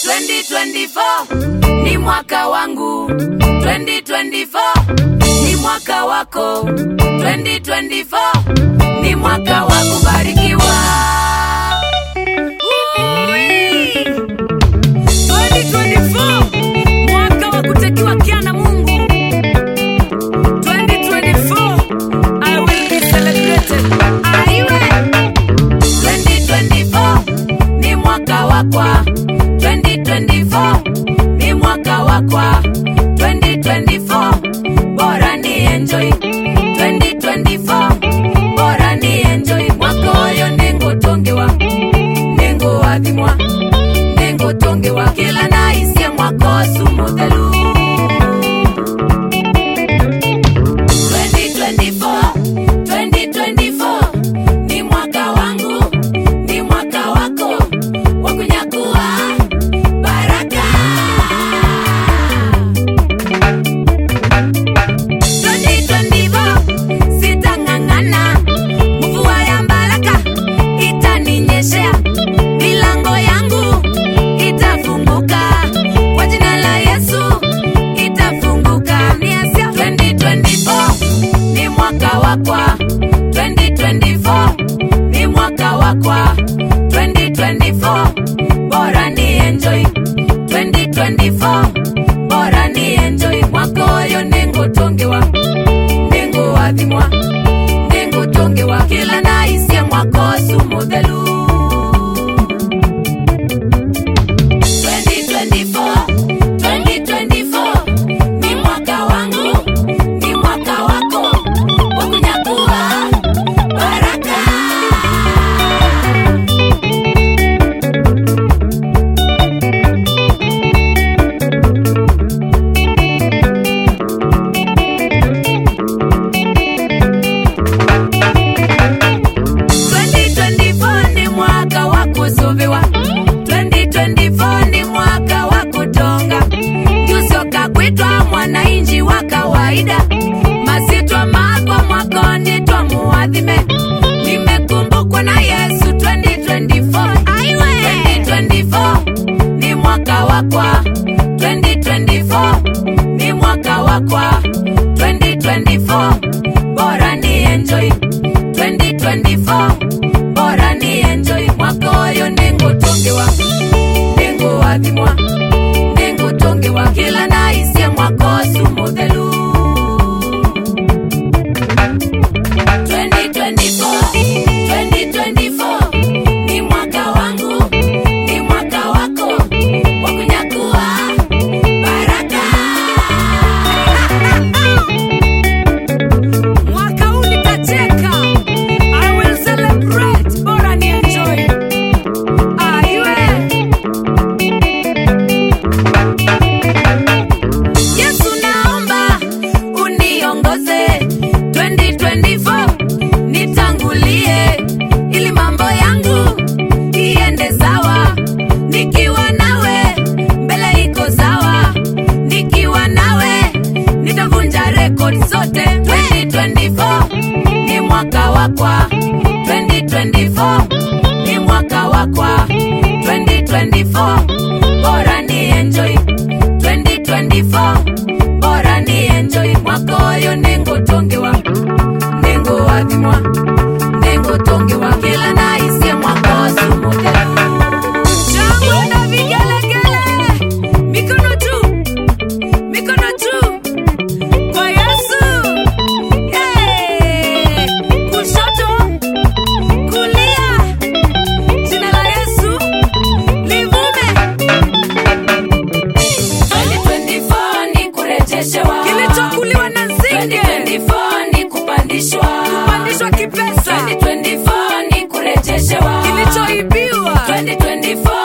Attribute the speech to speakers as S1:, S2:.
S1: 2024 ni mwaka wangu 2024 ni mwaka wako 2024 ni mwaka wa kubarikiwa Ui! 2024 mwaka wa kutekiwa kia na mungu 2024 I will be celebrated aiwe 2024 ni mwaka wakwa 2024 ni mwaka wakwa 2024 bora ni enjoy 2024 bora ni enjoy mwaka oyo ningutungiwa ninguwathimwa ningutungiwa kila naisie mwaka osu muthelu 2024 2024 ni mwaka wangu ni mwaka wako wa kunyakua baraka 2024 sitang'ang'ana mvua ya baraka itaninyeshea milango yangu itafunguka kwa jina la yesu itafunguka niasia 2024 ni mwaka wakwa 2024 ni mwaka wakwa 2024 bora ni enjoy 2024 bora ni enjoy mwaka oyo ningutungiwa ninguwathimwa ningutungiwa kila naisie mwaka osu muthelu 2024 2024 ni mwaka wangu ni mwaka wako wa kunyakua baraka ni mwaka wa kusuviwa 2024 ni mwaka wa kutonga jusoka kwitwa mwananchi wa kawaida masitwa makwa mwakoni twa muwathime nimekumbukwa na yesu 2024 Aiwe! 2024 ni mwaka wakwa 2024 ni mwaka wakwa 2024 bora ni enjoy 2024 bora ni enjoy mwaka oyo ningutungiwa ninguwathimwa ningutungiwa kila naisie mwaka osu muthelu 2024 2024 ni mwaka wangu ni mwaka wako wa kunyakua baraka mwaka huu nitacheka i will celebrate bora ni enjoy aiwe yesu naomba uniongoze 2024 nitangulie ili mambo yangu iende sawa nikiwa nawe mbele iko sawa nikiwa nawe nitavunja rekodi zote 2024 ni mwaka wakwa 2024 ni mwaka wakwa 2024 bora ni enjoy 2024 bora ni enjoy mwaka oyo ningutungiwa ninguwathimwa ningutungiwa kila naisie mwaka osu muthelu shangwe na vigelegele mikono juu mikono juu kwa yesu Yay! kushoto kulia jina la yesu livume 2024 ni kurejeshewa
S2: kilichokuliwa na nzige
S1: 2024 ni kupandishwa
S2: kupandishwa kipesa
S1: 2024 ni kurejeshewa
S2: kilichoibiwa
S1: 2024